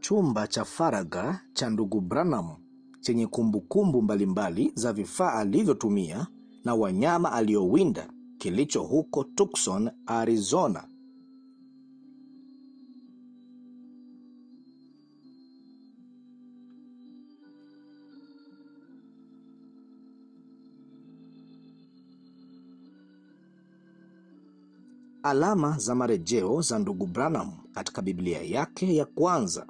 chumba cha faragha cha ndugu Branham chenye kumbukumbu mbalimbali za vifaa alivyotumia na wanyama aliowinda kilicho huko Tucson, Arizona. Alama za marejeo za ndugu Branham katika Biblia yake ya kwanza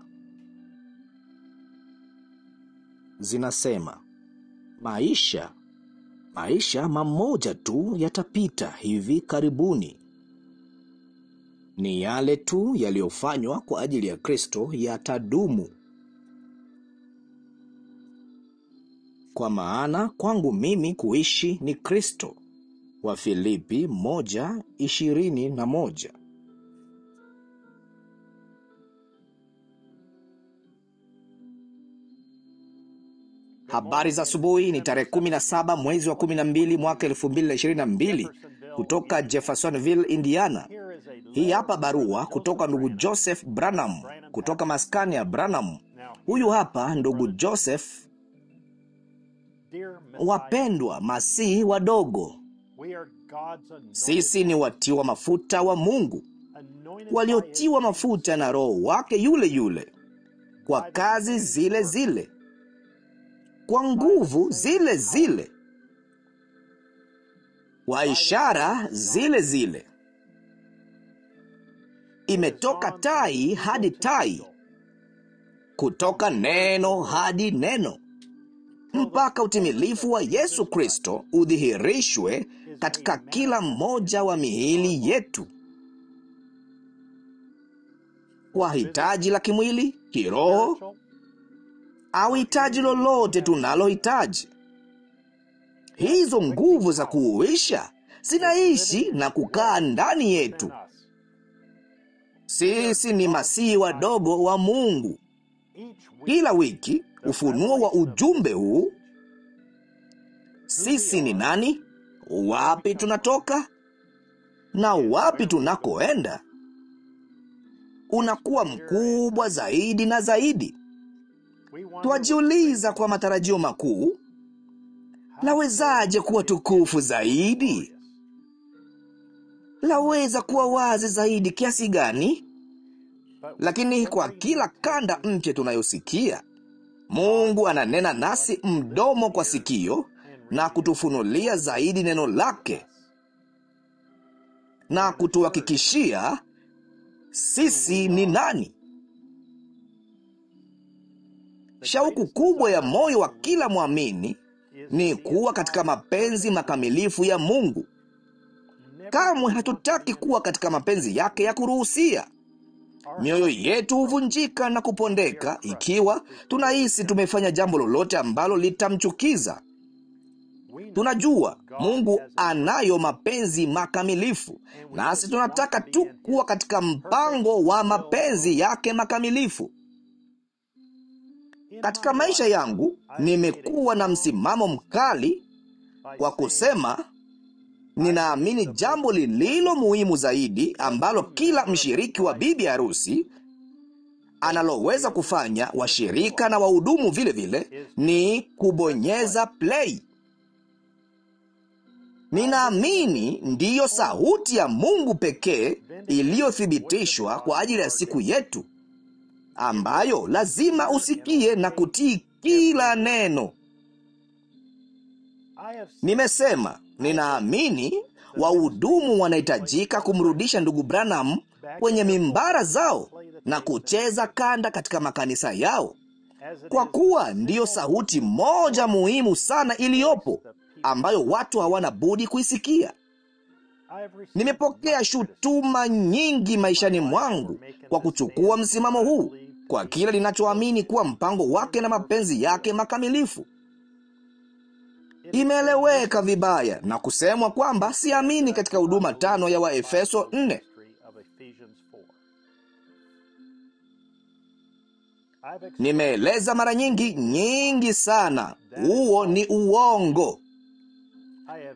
zinasema, maisha maisha mamoja tu yatapita hivi karibuni. Ni yale tu yaliyofanywa kwa ajili ya Kristo yatadumu. Kwa maana kwangu mimi kuishi ni Kristo. Wafilipi moja ishirini na moja. Habari za asubuhi. Ni tarehe 17 mwezi wa 12 mwaka 2022 kutoka Jeffersonville, Indiana. Hii hapa barua kutoka ndugu Joseph Branham kutoka maskani ya Branham. Huyu hapa ndugu Joseph. Wapendwa masihi wadogo, sisi ni watiwa mafuta wa Mungu, waliotiwa mafuta na Roho wake yule yule, kwa kazi zile zile, kwa nguvu zile zile, kwa ishara zile zile. Imetoka tai hadi tai, kutoka neno hadi neno, mpaka utimilifu wa Yesu Kristo udhihirishwe katika kila mmoja wa miili yetu, kwa hitaji la kimwili, kiroho au hitaji lolote tunalohitaji. Hizo nguvu za kuuisha zinaishi na kukaa ndani yetu. Sisi ni masihi wadogo wa Mungu. Kila wiki ufunuo wa ujumbe huu, sisi ni nani, wapi tunatoka na wapi tunakoenda, unakuwa mkubwa zaidi na zaidi. Twajiuliza kwa matarajio makuu, lawezaje kuwa tukufu zaidi? Laweza kuwa wazi zaidi kiasi gani? Lakini kwa kila kanda mpya tunayosikia, Mungu ananena nasi mdomo kwa sikio na kutufunulia zaidi neno lake na kutuhakikishia sisi ni nani. Shauku kubwa ya moyo wa kila mwamini ni kuwa katika mapenzi makamilifu ya Mungu. Kamwe hatutaki kuwa katika mapenzi yake ya kuruhusia. Mioyo yetu huvunjika na kupondeka ikiwa tunahisi tumefanya jambo lolote ambalo litamchukiza. Tunajua Mungu anayo mapenzi makamilifu, nasi tunataka tu kuwa katika mpango wa mapenzi yake makamilifu. Katika maisha yangu nimekuwa na msimamo mkali kwa kusema ninaamini jambo lililo muhimu zaidi ambalo kila mshiriki wa bibi harusi analoweza kufanya, washirika na wahudumu vile vile, ni kubonyeza play. Ninaamini ndiyo sauti ya Mungu pekee iliyothibitishwa kwa ajili ya siku yetu, ambayo lazima usikie na kutii kila neno. Nimesema ninaamini wahudumu wanahitajika kumrudisha ndugu Branham kwenye mimbara zao na kucheza kanda katika makanisa yao, kwa kuwa ndiyo sauti moja muhimu sana iliyopo ambayo watu hawana budi kuisikia. Nimepokea shutuma nyingi maishani mwangu kwa kuchukua msimamo huu kwa kile ninachoamini kuwa mpango wake na mapenzi yake makamilifu. Imeeleweka vibaya na kusemwa kwamba siamini katika huduma tano ya Waefeso 4. Nimeeleza mara nyingi nyingi sana, huo ni uongo.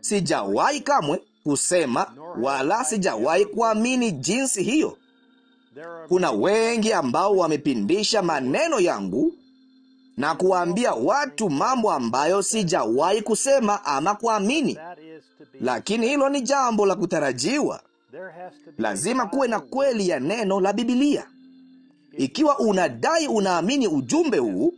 Sijawahi kamwe kusema wala sijawahi kuamini jinsi hiyo. Kuna wengi ambao wamepindisha maneno yangu na kuwaambia watu mambo ambayo sijawahi kusema ama kuamini, lakini hilo ni jambo la kutarajiwa. Lazima kuwe na kweli ya neno la Bibilia. Ikiwa unadai unaamini ujumbe huu,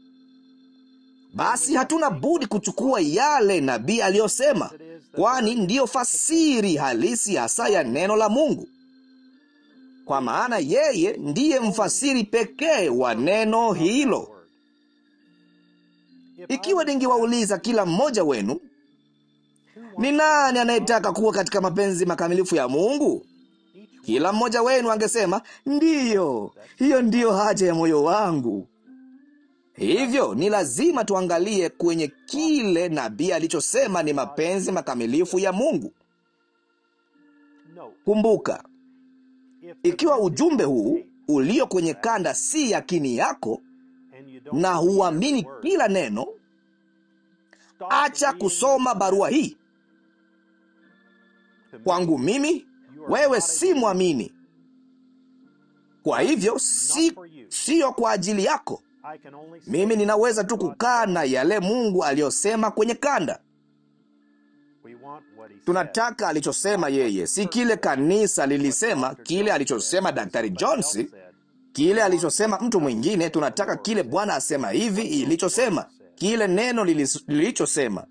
basi hatuna budi kuchukua yale nabii aliyosema, kwani ndiyo fasiri halisi hasa ya neno la Mungu, kwa maana yeye ndiye mfasiri pekee wa neno hilo. Ikiwa ningewauliza kila mmoja wenu, ni nani anayetaka kuwa katika mapenzi makamilifu ya Mungu? Kila mmoja wenu angesema ndiyo, hiyo ndiyo haja ya moyo wangu. Hivyo ni lazima tuangalie kwenye kile nabii alichosema ni mapenzi makamilifu ya Mungu. Kumbuka, ikiwa ujumbe huu ulio kwenye kanda si yakini yako na huamini kila neno, acha kusoma barua hii. Kwangu mimi, wewe si mwamini. Kwa hivyo si siyo kwa ajili yako. Mimi ninaweza tu kukaa na yale Mungu aliyosema kwenye kanda. Tunataka alichosema yeye, si kile kanisa lilisema, kile alichosema Daktari Jones, kile alichosema mtu mwingine. Tunataka kile Bwana asema hivi ilichosema, kile neno lilichosema.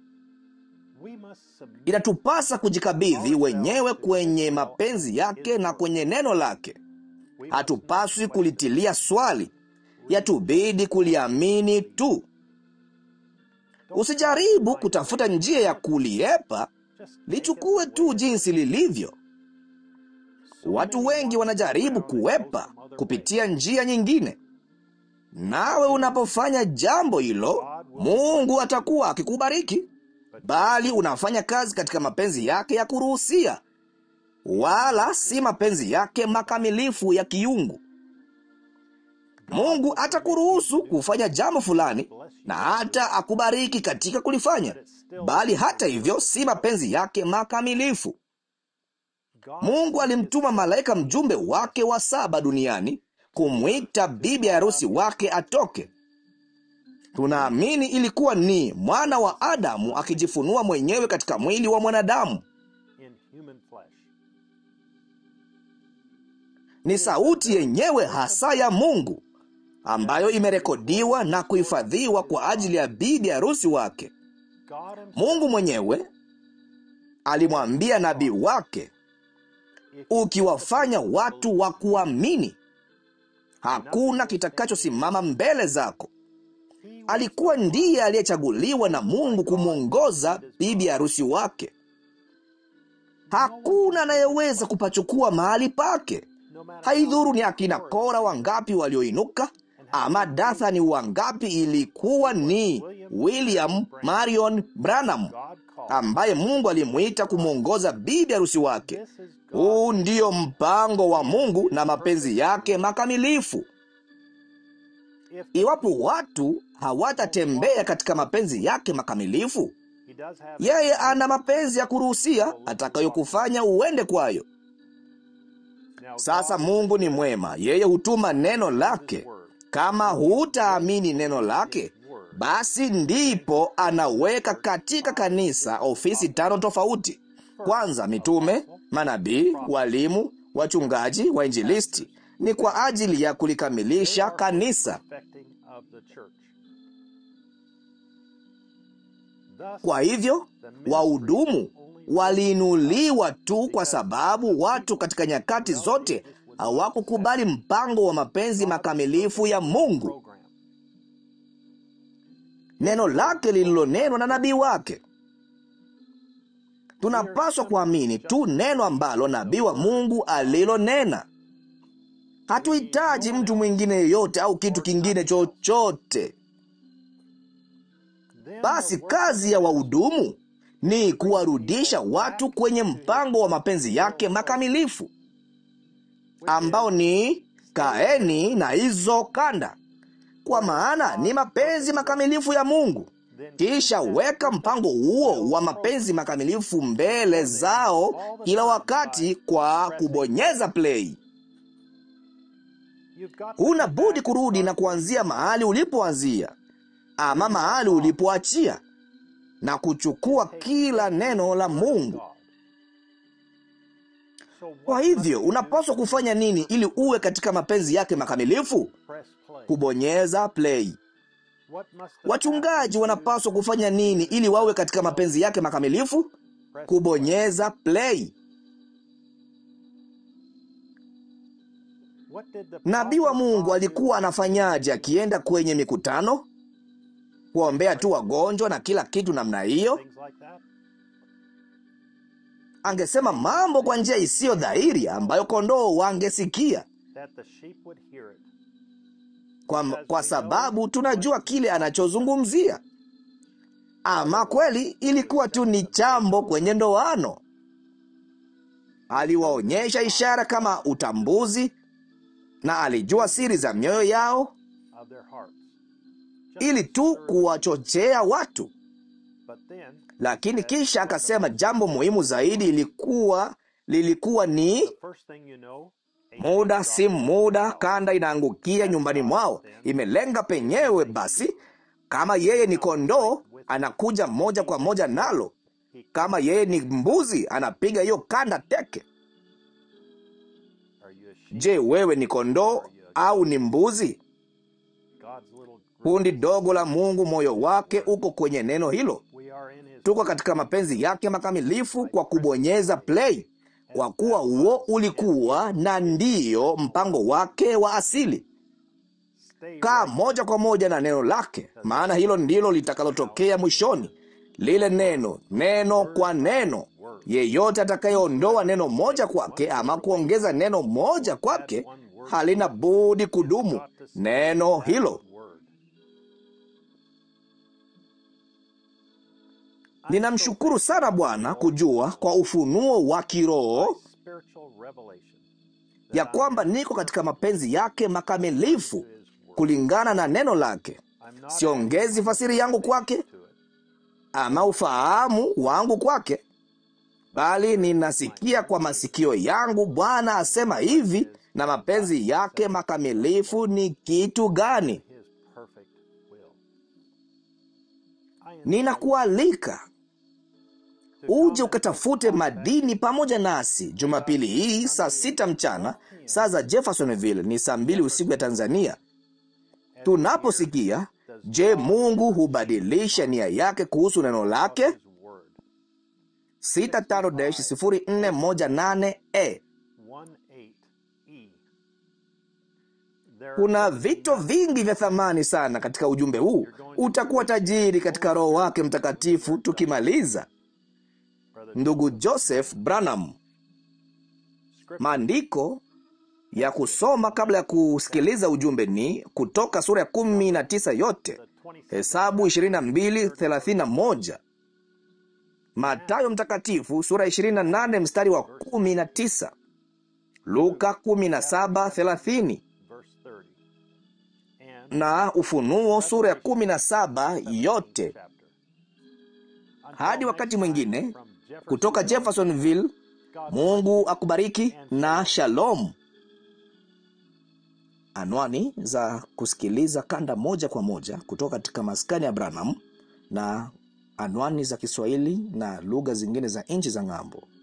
Inatupasa kujikabidhi wenyewe kwenye mapenzi yake na kwenye neno lake. Hatupaswi kulitilia swali, yatubidi kuliamini tu. Usijaribu kutafuta njia ya kuliepa, lichukue tu jinsi lilivyo. Watu wengi wanajaribu kuepa kupitia njia nyingine, nawe unapofanya jambo hilo, Mungu atakuwa akikubariki, bali unafanya kazi katika mapenzi yake ya kuruhusia, wala si mapenzi yake makamilifu ya kiungu. Mungu atakuruhusu kufanya jambo fulani na hata akubariki katika kulifanya, bali hata hivyo si mapenzi yake makamilifu. Mungu alimtuma malaika mjumbe wake wa saba duniani kumwita bibi harusi wake atoke. Tunaamini ilikuwa ni mwana wa Adamu akijifunua mwenyewe katika mwili wa mwanadamu. Ni sauti yenyewe hasa ya Mungu ambayo imerekodiwa na kuhifadhiwa kwa ajili ya bibi harusi wake. Mungu mwenyewe alimwambia nabii wake, ukiwafanya watu wa kuamini, hakuna kitakachosimama mbele zako. Alikuwa ndiye aliyechaguliwa na Mungu kumwongoza bibi harusi wake. Hakuna anayeweza kupachukua mahali pake. Haidhuru ni akina Kora wangapi walioinuka ama Dathani wangapi, ilikuwa ni William Marion Branham ambaye Mungu alimwita kumwongoza bibi harusi wake. Huu ndiyo mpango wa Mungu na mapenzi yake makamilifu. Iwapo watu hawatatembea katika mapenzi yake makamilifu, yeye ana mapenzi ya kuruhusia atakayokufanya uende kwayo. Sasa Mungu ni mwema, yeye hutuma neno lake. Kama hutaamini neno lake, basi ndipo anaweka katika kanisa ofisi tano tofauti. Kwanza, mitume, manabii, walimu, wachungaji, wainjilisti. Ni kwa ajili ya kulikamilisha kanisa. Kwa hivyo wahudumu waliinuliwa tu kwa sababu watu katika nyakati zote hawakukubali mpango wa mapenzi makamilifu ya Mungu, neno lake lililonenwa na nabii wake. Tunapaswa kuamini tu neno ambalo nabii wa Mungu alilonena. Hatuhitaji mtu mwingine yeyote au kitu kingine chochote. Basi kazi ya wahudumu ni kuwarudisha watu kwenye mpango wa mapenzi yake makamilifu, ambao ni kaeni na hizo kanda, kwa maana ni mapenzi makamilifu ya Mungu. Kisha weka mpango huo wa mapenzi makamilifu mbele zao kila wakati kwa kubonyeza play. huna budi kurudi na kuanzia mahali ulipoanzia ama mahali ulipoachia na kuchukua kila neno la Mungu. Kwa hivyo unapaswa kufanya nini ili uwe katika mapenzi yake makamilifu? Kubonyeza play. Wachungaji wanapaswa kufanya nini ili wawe katika mapenzi yake makamilifu? Kubonyeza play. Nabii wa Mungu alikuwa anafanyaje akienda kwenye mikutano? Kuombea tu wagonjwa na kila kitu namna hiyo? Angesema mambo kwa njia isiyo dhahiri ambayo kondoo wangesikia. Kwa, kwa sababu tunajua kile anachozungumzia. Ama kweli ilikuwa tu ni chambo kwenye ndoano. Aliwaonyesha ishara kama utambuzi na alijua siri za mioyo yao ili tu kuwachochea watu. Lakini kisha akasema jambo muhimu zaidi ilikuwa lilikuwa ni muda si muda, kanda inaangukia nyumbani mwao, imelenga penyewe. Basi kama yeye ni kondoo, anakuja moja kwa moja nalo. Kama yeye ni mbuzi, anapiga hiyo kanda teke. Je, wewe ni kondoo au ni mbuzi? Kundi dogo la Mungu, moyo wake uko kwenye neno hilo. Tuko katika mapenzi yake makamilifu kwa kubonyeza play, kwa kuwa huo ulikuwa na ndiyo mpango wake wa asili. Kaa moja kwa moja na neno lake, maana hilo ndilo litakalotokea mwishoni. Lile neno, neno kwa neno. Yeyote atakayeondoa neno moja kwake ama kuongeza neno moja kwake halina budi kudumu neno hilo. Ninamshukuru sana Bwana kujua kwa ufunuo wa kiroho ya kwamba niko katika mapenzi yake makamilifu kulingana na neno lake. Siongezi fasiri yangu kwake ama ufahamu wangu kwake, bali ninasikia kwa masikio yangu Bwana asema hivi, na mapenzi yake makamilifu ni kitu gani? Ninakualika uje ukatafute madini pamoja nasi Jumapili hii saa sita mchana saa za Jeffersonville, ni saa mbili usiku ya Tanzania. Tunaposikia, je, Mungu hubadilisha nia yake kuhusu neno lake? 65-0418E. Kuna vito vingi vya thamani sana katika ujumbe huu. Utakuwa tajiri katika Roho wake Mtakatifu tukimaliza. Ndugu Joseph Branham. Maandiko ya kusoma kabla ya kusikiliza ujumbe ni Kutoka sura ya kumi na tisa yote, Hesabu 22:31, Matayo Mtakatifu sura ya 28 mstari wa 19, Luka 17:30 na Ufunuo sura ya 17 yote. Hadi wakati mwingine, kutoka Jeffersonville, Mungu akubariki na shalom. Anwani za kusikiliza kanda moja kwa moja kutoka katika maskani ya Branham na anwani za Kiswahili na lugha zingine za nchi za ng'ambo.